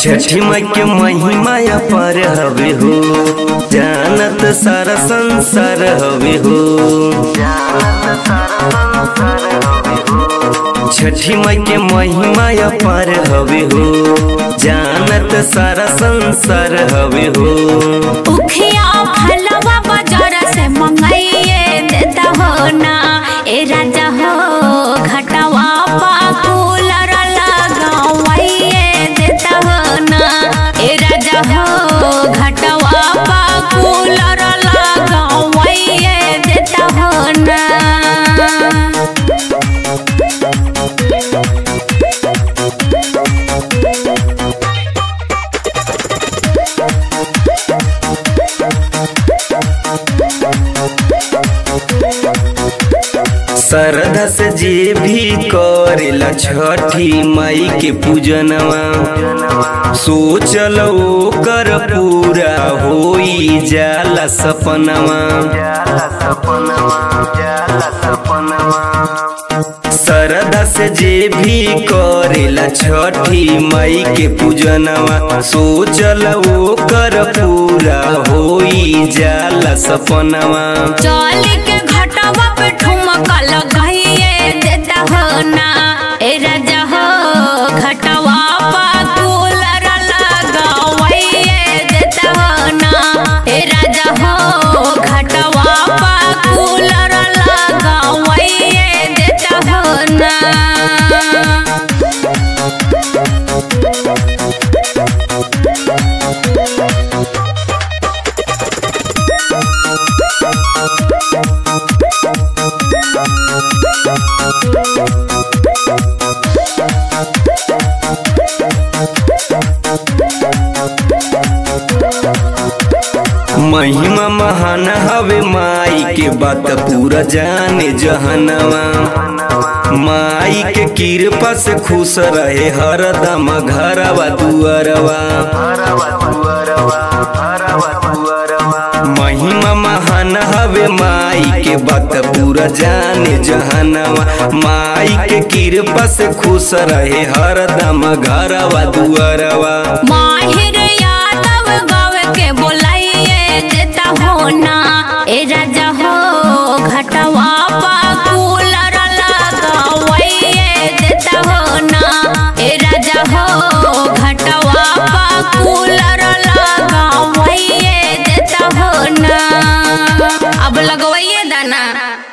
छठी माई के महिमा पर हवे हो जानत सारा संसार हवे हो छठी माई के महिमा पर हवे हो जानत सारा संसार हवे हो उखिया फलवा बाजार से मंगाइए देता हो ना ए राजा हो घटवा पाकुलर लगावाइए देता हो ना ए राजा हो घटवा पाकुलर लगावाइए देता हो ना श्रद्धा से जे भी करेला छठी माई के पूजनवा सोचल ओकर पूरा होई जाला सपनवा श्रद्धा से जे भी करेला छठी माई के पूजनवा सोचल ओकर पूरा होई जाला सपनवा चल के घटवा पे ठुमका लगाइए देता हो ना ए राजा हो घटवा पा कूलर लगावाइए देता हो ना ए राजा हो घटवा पा कूलर लगावाइए देता हो ना महिमा महान हवे माई के बात पूरा जाने जहनवा माई के कृपा से खुश रहे हरदम घरवा दुअरवा महिमा महान हवे माई के बात पूरा जाने जहनवा माई के कृपा से खुश रहे हरदम घरवा दुअरवा माहिर यादव गावे के बोलाइए देता हो ना ए राजा हो घटवा पा कूलर लगावाइए देता हो ना ए राजा हो घटवा पा कूलर लगावाइए देता हो ना अब लगवाइए दाना